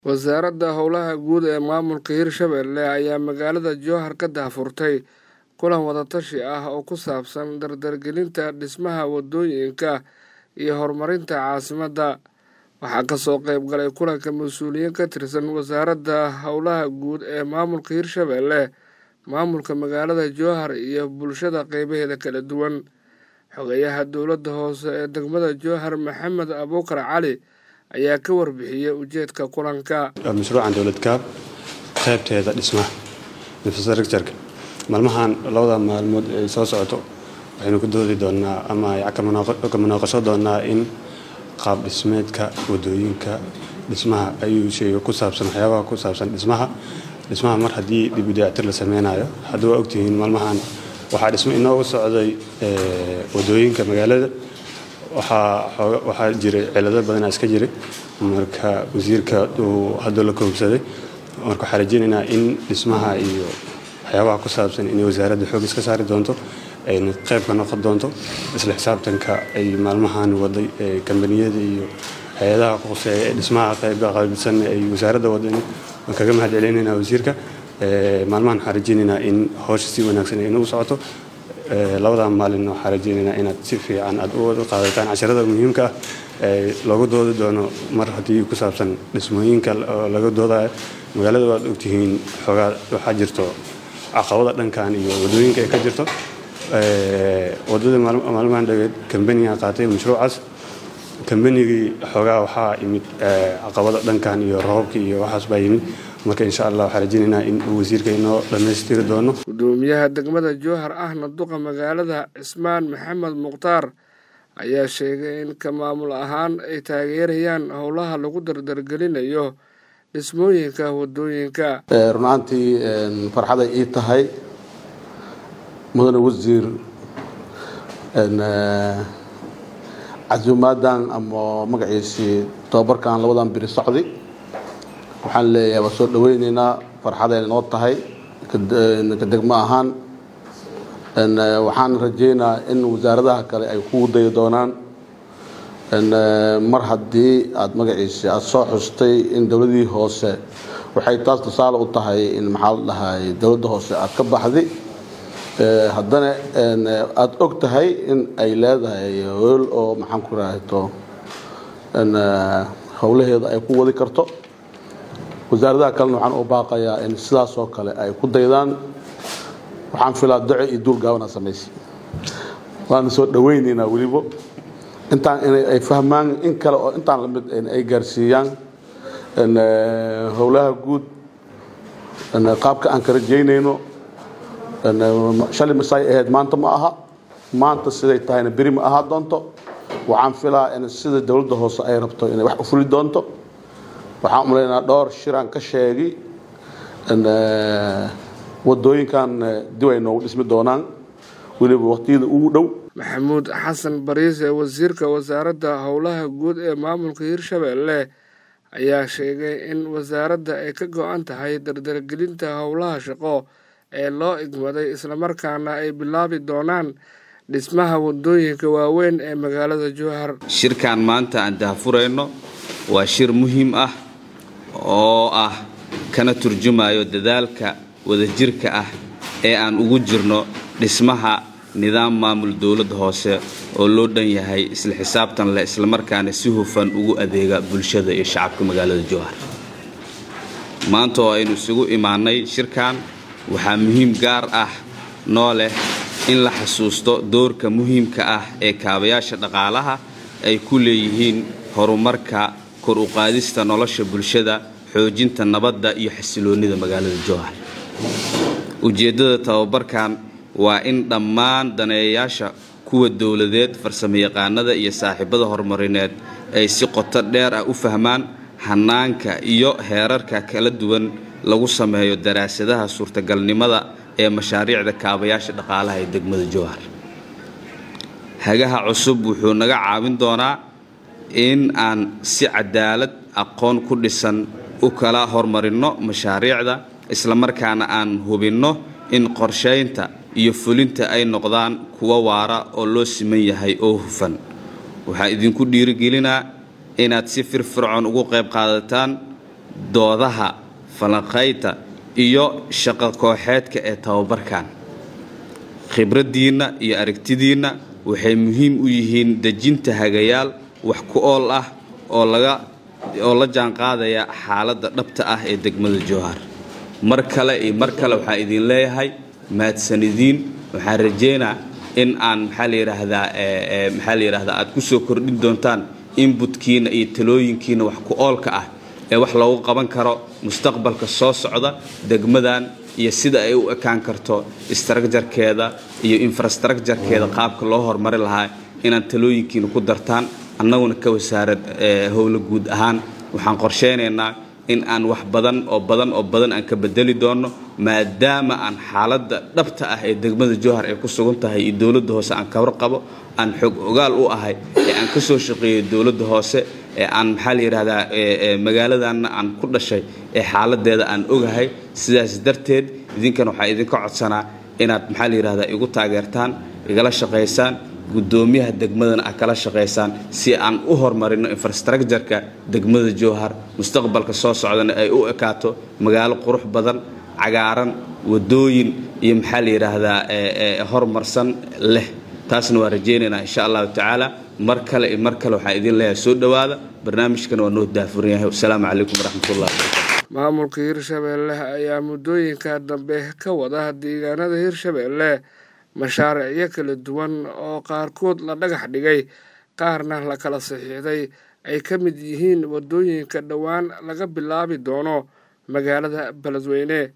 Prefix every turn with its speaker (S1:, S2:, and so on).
S1: wasaaradda howlaha guud ee maamulka hirshabelle ayaa magaalada jowhar ka daahfurtay kulan wadatashi ah oo ku saabsan dardargelinta dhismaha wadooyinka iyo horumarinta caasimadda waxaa kasoo qeyb galay kulanka mas-uuliyiin ka tirsan wasaaradda howlaha guud ee maamulka hirshabelle maamulka magaalada jowhar iyo bulshada qeybaheeda kala duwan xogeyaha dowladda hoose ee degmada jowhar maxamed abuukar cali ayaa ka warbixiyey ujeedka kulanka
S2: mashruucan dowlad kaab qaybteeda dhismaha infrastructureka maalmahan labada maalmood ay soo socoto waxaynu ku doodi doonaa ama ka munaaqasho doonaa in qaab dhismeedka wadooyinka dhismaha ayuu sheega ku saabsan waxyaabaha ku saabsan dhismaha dhismaha mar haddii dib u dayactir la sameynayo haddii waa ogtihiin maalmahan waxaa dhismo inoogu socday wadooyinka magaalada waxaa jiray cilado badanaa iska jiray marka wasiirka uu hadda la koobsaday marka waxaa rajeynaynaa in dhismaha iyo waxyaabaha ku saabsan inay wasaaradda xoog iska saari doonto ayna qayb ka noqon doonto isla xisaabtanka ay maalmahan waday kambaniyada iyo hay-adaha quseeya ee dhismaha qaybka qaybsan ay wasaaradda wadan waan kaga mahad celinaynaa wasiirka maalmahan waxaan rajeynaynaa in howsha si wanaagsan ay nagu socoto labada maalin waxaa rajeynaynaa inaad si fiican aad u wada qaadataan casharada muhiimka ah ee loogu doodi doono mar haddii ku saabsan dhismooyinka laga doodayo magaalada waad ogtihiin xoogaa waxaa jirto caqabada dhankan iyo wadooyinka ay ka jirto wadada maalmahan dhageed kambaniga qaatay mashruucaas kambanigii xoogaa waxaa yimid caqabada dhankan iyo roobka iyo waxaas baa yimid marka insha allah waxaa rajeynaynaa in uu wasiirka inoo dhammaystiri doono
S1: gudoomiyaha degmada jowhar ahna duqa magaalada cismaan maxamed mukhtaar ayaa sheegay in ka maamul ahaan ay taageerayaan howlaha lagu dardargelinayo dhismooyinka wadooyinka
S3: runaantii farxaday ii tahay mudane wasiir casuumaadan ama magaciisii tobabarkan labadan biri socdi waxaan leeyahay waa soo dhaweyneynaa farxaday noo tahay ka degmo ahaan waxaan rajeynaa in wasaaradaha kale ay ku dayi doonaan mar haddii aada magaciisi aada soo xustay in dowladii hoose waxay taas tusaale u tahay in maxaa la dhahay dowladda hoose aada ka baxdi haddana aada og tahay in ay leedahay hool oo maxaan ku raahto howlaheeda ay ku wadi karto wasaaradaha kalena waxaan u baaqayaa in sidaasoo kale ay ku daydaan waxaan filaa daco iyo duul gaabana samaysa waana soo dhaweyneynaa weliba intaan inay fahmaan in kale oo intaan lamid ay gaarsiiyaan howlaha guud qaabka aan ka rajeynayno shalay masay ahayd maanta ma aha maanta siday tahayna beri ma ahaa doonto waxaan filaa in sida dowladda hoose ay rabto inay wax u fuli doonto waxaan umalaynaa dhowr shiraan ka sheegi wadooyinkan dib ay noogu dhismi doonaan weliba waqtiyada ugu dhow
S1: maxamuud xasan bariis ee wasiirka wasaaradda howlaha guud ee maamulka hirshabelle ayaa sheegay in wasaaradda ay ka go-an tahay dardargelinta howlaha shaqo ee loo igmaday islamarkaana ay bilaabi doonaan dhismaha wadooyinka waaweyn ee magaalada jowhar
S4: shirkan maanta aan daahfurayno waa shir muhiim ah oo ah kana turjumayo dadaalka wadajirka ah ee aan ugu jirno dhismaha nidaam maamul dowladda hoose oo loo dhan yahay isla xisaabtan leh islamarkaana si hufan ugu adeega bulshada iyo shacabka magaalada jowhar maanta oo aynu isugu imaanay shirkan waxaa muhiim gaar ah noo leh in la xasuusto doorka muhiimka ah ee kaabayaasha dhaqaalaha ay ku leeyihiin horumarka kor u qaadista nolosha bulshada xoojinta nabadda iyo xasiloonnida magaalada jowhar ujeeddada tababarkan waa in dhammaan daneeyayaasha kuwa dowladeed farsamayaqaanada iyo saaxiibada horumarineed ay si qoto dheer ah u fahmaan hanaanka iyo heerarka kala duwan lagu sameeyo daraasadaha suurtagalnimada ee mashaariicda kaabayaasha dhaqaalaha ee degmada jowhar hagaha cusub wuxuu naga caawin doonaa in aan si cadaalad aqoon ku dhisan u kala hormarinno mashaariicda islamarkaana aan hubinno in qorshaynta iyo fulinta ay noqdaan kuwa waara oo loo siman yahay oo hufan waxaa idinku dhiirigelinaa inaad si firfircoon ugu qayb qaadataan doodaha falanqaynta iyo shaqo kooxeedka ee tababarkan khibraddiinna iyo aragtidiinna waxay muhiim u yihiin dejinta hagayaal wax ku ool ah oo laga oo la jaanqaadaya xaaladda dhabta ah ee degmada jowhar mar kale iyo mar kale waxaan idin leeyahay mahadsanidin waxaan rajeynaa in aan maxaa la yidhaahdaa maxaa la yidhahdaa aad ku soo kordhin doontaan inbutkiina iyo talooyinkiina wax ku oolka ah ee wax loogu qaban karo mustaqbalka soo socda degmadan iyo sida ay u ekaan karto istraakjarkeeda iyo infrastructurekeeda qaabka loo horumari lahaa inaad talooyinkiina ku dartaan annaguna ka wasaarad howlo guud ahaan waxaan qorsheynaynaa in aan wax badan oo badan oo badan aan ka bedeli doonno maadaama aan xaaladda dhabta ah ee degmada jowhar ay ku sugan tahay iyo dowladda hoose aan kawar qabo aan xog ogaal u ahay ee aan ka soo shaqeeyey dowladda hoose ee aan maxaa la yidhahdaa magaaladanna aan ku dhashay ee xaaladeeda aan ogahay sidaas darteed idinkan waxaa idinka codsanaa inaad maxaa la yidhahdaa igu taageertaan igala shaqaysaan guddoomiyaha degmadana aad kala shaqaysaan si aan u horumarino infrastructureka degmada jowhar mustaqbalka soo socdana ay u ekaato magaalo qurux badan cagaaran wadooyin iyo maxaa la yidhaahdaa horumarsan leh taasna waa rajaynaynaa insha allahu tacaala mar kale iyo mar kale waxaan idin leeyahay soo dhowaada barnaamijkana waa noo daafuran yahay wasalaamu calaykum waraxmatullahi wabarakatu
S1: maamulka hirshabeelle ayaa muddooyinka dambe ka wada deegaanada hirshabeelle mashaariicyo kala duwan oo qaarkood la dhagax dhigay qaarna la kala saxiixday ay ka mid yihiin waddooyinka dhowaan laga bilaabi doono magaalada beledweyne